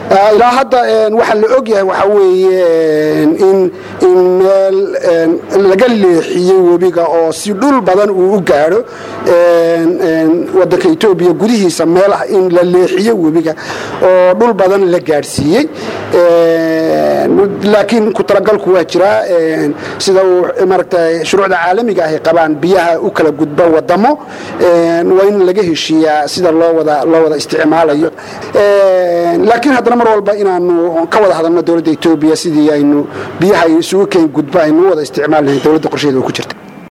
ilaa hadda waxaa la og yahay waxaa weeye in in meel laga leexiyey webiga oo si dhul badan uu u gaadho wadanka etoobiya gudihiisa meel ah in la leexiyo webiga oo dhul badan la gaadhsiiyey laakiin ku talagalku waa jiraa sida uu maaragta shuruucda caalamiga ahy qabaan biyaha u kala gudba wadamo waa in laga heshiiyaa sida loo wada loo wada isticmaalayo laakiin haddana mar walba inaanu ka wada hadalno dowladda etoobiya sidii aynu biyaha isugu keen gudba aynu wada isticmaal lahayn dowladda qorsheeda oo ku jirta